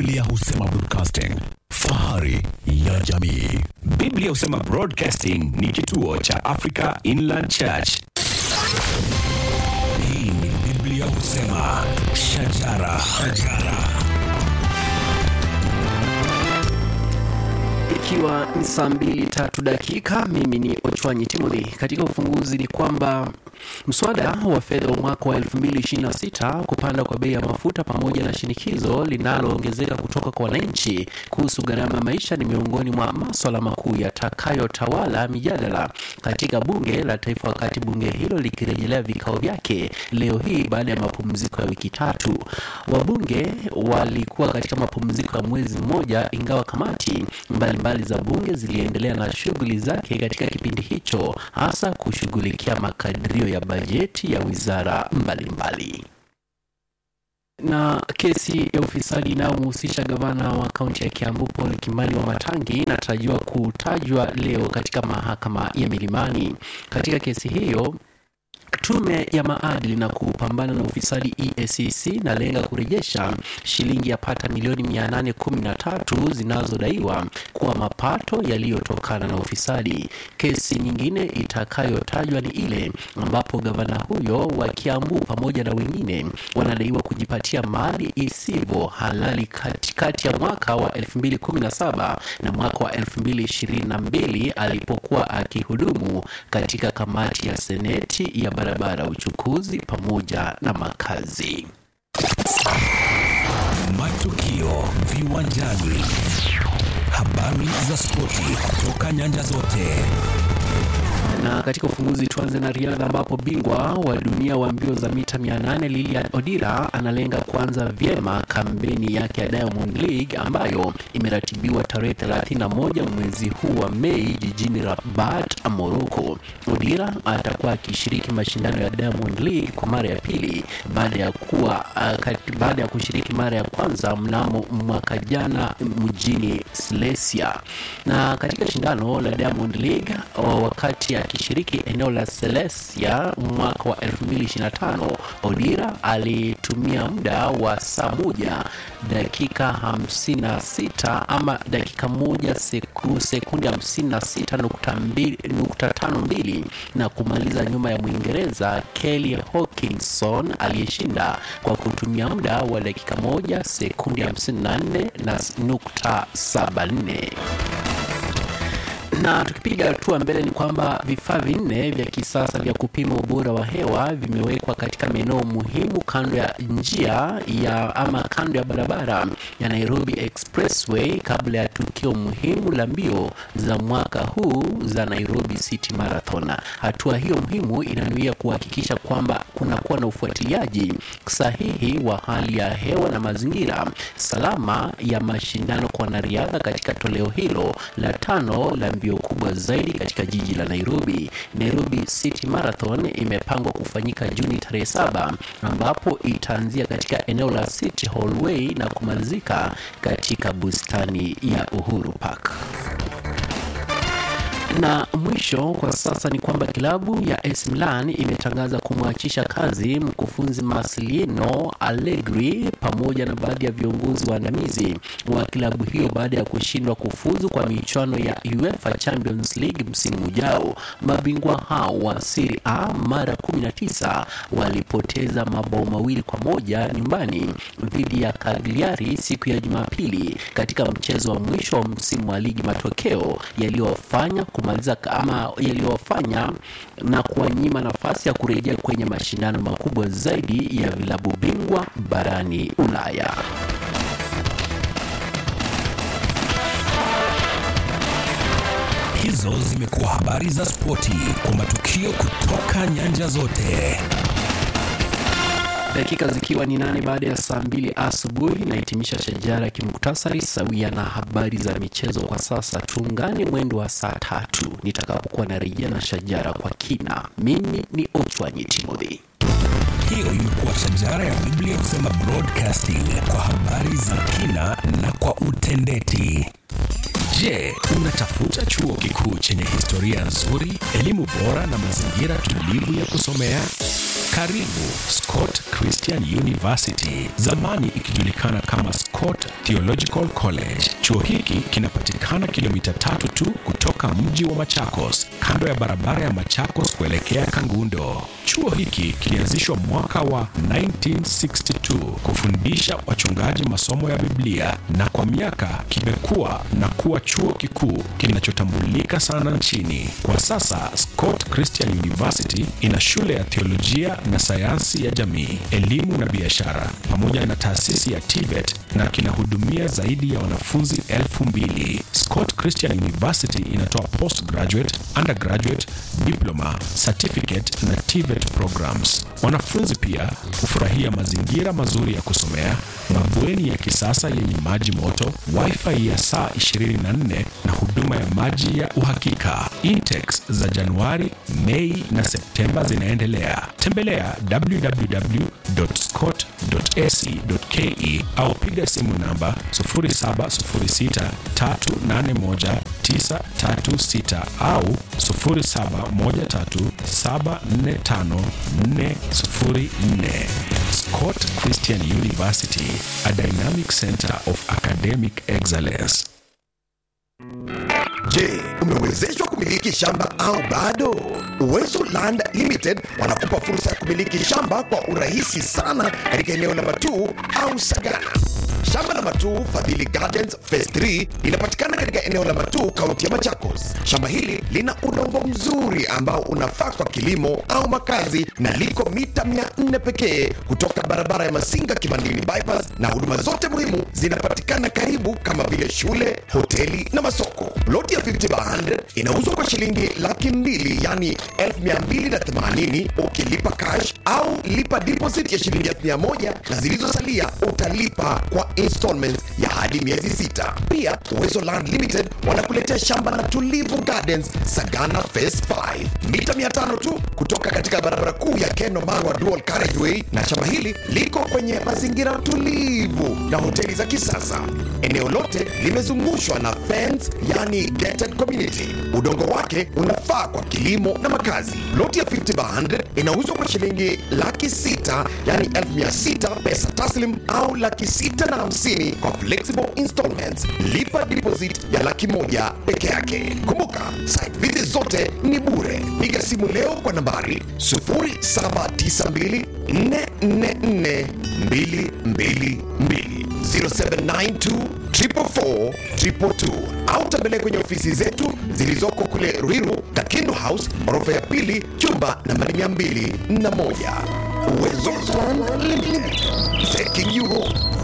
Biblia husema broadcasting, fahari ya jamii. Biblia husema Broadcasting ni kituo cha Africa Inland Church. Hii ni Biblia husema shajara, shajara. Ikiwa ni saa mbili tatu dakika, mimi ni Ochwanyi Timothy. Katika ufunguzi ni kwamba mswada wa fedha wa mwaka wa 2026 kupanda kwa bei ya mafuta pamoja na shinikizo linaloongezeka kutoka kwa wananchi kuhusu gharama ya maisha ni miongoni mwa maswala makuu yatakayotawala mijadala katika bunge la taifa, wakati bunge hilo likirejelea vikao vyake leo hii baada ya mapumziko ya wiki tatu. Wabunge walikuwa katika mapumziko ya mwezi mmoja, ingawa kamati mbalimbali za bunge ziliendelea na shughuli zake katika kipindi hicho, hasa kushughulikia makadirio ya bajeti ya wizara mbalimbali na kesi ya ufisadi inayomhusisha gavana wa kaunti ya Kiambu Paul Kimani wa Matangi inatarajiwa kutajwa leo katika mahakama ya Milimani. Katika kesi hiyo Tume ya maadili na kupambana na ufisadi EACC inalenga kurejesha shilingi yapata milioni 813 zinazodaiwa kuwa mapato yaliyotokana na ufisadi. Kesi nyingine itakayotajwa ni ile ambapo gavana huyo wa Kiambu pamoja na wengine wanadaiwa kujipatia mali isivyo halali katikati ya mwaka wa 2017 na mwaka wa 2022 alipokuwa akihudumu katika kamati ya seneti ya barabara, uchukuzi pamoja na makazi. Matukio viwanjani, habari za spoti kutoka nyanja zote. Na katika ufunguzi tuanze na riadha ambapo bingwa wa dunia wa mbio za mita 800 Lilian Odira analenga kuanza vyema kampeni yake ya Diamond League ambayo imeratibiwa tarehe 31 mwezi huu wa Mei jijini Rabat, Morocco. Odira atakuwa akishiriki mashindano ya Diamond League kwa mara ya pili baada ya kuwa uh, baada ya kushiriki mara ya kwanza mnamo mwaka jana mjini Silesia. Na katika shindano la Diamond League wakati akishiriki eneo la Celestia mwaka wa 2025, Odira alitumia muda wa saa moja dakika 56 ama dakika moja seku, sekundi 56.52 na kumaliza nyuma ya Mwingereza Kelly Hawkinson aliyeshinda kwa kutumia muda wa dakika moja sekundi 54 na nukta 74 na tukipiga hatua mbele ni kwamba vifaa vinne vya kisasa vya kupima ubora wa hewa vimewekwa katika maeneo muhimu kando ya njia ya ama kando ya barabara ya Nairobi Expressway kabla ya tukio muhimu la mbio za mwaka huu za Nairobi City Marathon. Hatua hiyo muhimu inanuia kuhakikisha kwamba kunakuwa na ufuatiliaji sahihi wa hali ya hewa na mazingira salama ya mashindano kwa wanariadha katika toleo hilo la tano la mbio kubwa zaidi katika jiji la Nairobi. Nairobi City Marathon imepangwa kufanyika Juni tarehe saba ambapo itaanzia katika eneo la City Hallway na kumalizika katika bustani ya Uhuru Park na mwisho kwa sasa ni kwamba klabu ya AC Milan imetangaza kumwachisha kazi mkufunzi Marcelino Allegri pamoja na baadhi ya viongozi waandamizi wa klabu hiyo baada ya kushindwa kufuzu kwa michuano ya UEFA Champions League msimu ujao. Mabingwa hao wa Serie A mara 19 walipoteza mabao mawili kwa moja nyumbani dhidi ya Cagliari siku ya Jumapili katika mchezo wa mwisho wa msimu wa ligi, matokeo yaliyofanya kumaliza ama yaliyofanya na kuwanyima nafasi ya kurejea kwenye mashindano makubwa zaidi ya vilabu bingwa barani Ulaya. Hizo zimekuwa habari za spoti kwa matukio kutoka nyanja zote. Dakika zikiwa ni nane baada ya saa mbili asubuhi, nahitimisha shajara ya kimuktasari sawia na habari za michezo. Kwa sasa tuungane mwendo wa saa tatu nitakapokuwa narejea na shajara kwa kina. Mimi ni Ochwanyi Timothy. Hiyo imekuwa shajara ya Biblia kusema broadcasting kwa habari za kina na kwa utendeti. Je, unatafuta chuo kikuu chenye historia nzuri, elimu bora na mazingira tulivu ya kusomea? Karibu Scott Christian University, zamani ikijulikana kama Scott Theological College. Chuo hiki kinapatikana kilomita tatu tu kutoka mji wa Machakos, kando ya barabara ya Machakos kuelekea Kangundo. Chuo hiki kilianzishwa mwaka wa 1962 kufundisha wachungaji masomo ya Biblia na kwa miaka kimekuwa na kuwa chuo kikuu kinachotambulika sana nchini. Kwa sasa Scott Christian University ina shule ya teolojia na sayansi ya jamii, elimu na biashara pamoja na taasisi ya TVET na kinahudumia zaidi ya wanafunzi elfu mbili. Scott Christian University inatoa postgraduate, undergraduate, diploma, certificate na TVET programs. Wanafunzi pia hufurahia mazingira mazuri ya kusomea, mabweni ya kisasa yenye maji moto, wifi ya saa 24 na huduma ya maji ya uhakika. Intex za Januari, Mei na Septemba zinaendelea. Tembelea www.scott.ac.ke au piga simu namba 0706381936 au 0713745404. Scott Christian University, a dynamic center of academic excellence. Je, umewezeshwa kumiliki shamba au bado? Uwezo Land Limited wanakupa fursa ya kumiliki shamba kwa urahisi sana katika eneo la Matuu au Sagana. Shamba la Matuu Fadhili Gardens Phase 3 linapatikana katika eneo la Matuu, kaunti ya Machakos. Shamba hili lina udongo mzuri ambao unafaa kwa kilimo au makazi na liko mita 400 pekee kutoka barabara ya Masinga Kimandini bypass, na huduma zote muhimu zinapatikana karibu kama vile shule, hoteli na masoko. Ploti ya 50 by 100 inauzwa kwa shilingi laki mbili yani 1280 ukilipa cash au lipa deposit ya shilingi 1000 na zilizosalia utalipa kwa installments ya hadi miezi sita. Pia Uwezo Land Limited wanakuletea shamba la Tulivu Gardens Sagana Phase 5 mita 500 tu kutoka katika barabara kuu ya Keno Marwa Dual Carriageway, na shamba hili liko kwenye mazingira tulivu na hoteli za kisasa. Eneo lote limezungushwa na fence, yani gated community. Udongo wake unafaa kwa kilimo na makazi. Loti ya 50 by 100 inauzwa kwa shilingi laki sita yani elfu mia sita pesa taslim au laki sita na hamsini kwa flexible installments. Lipa deposit ya laki moja peke yake. Kumbuka site visit zote ni bure. Piga simu leo kwa nambari 0792 444 222 0792 444 222 au tembelea kwenye ofisi zetu zilizoko kule Ruiru, Kakindu House, orofa ya pili, chumba nambari 201. Uwezo Land Limited, taking you home.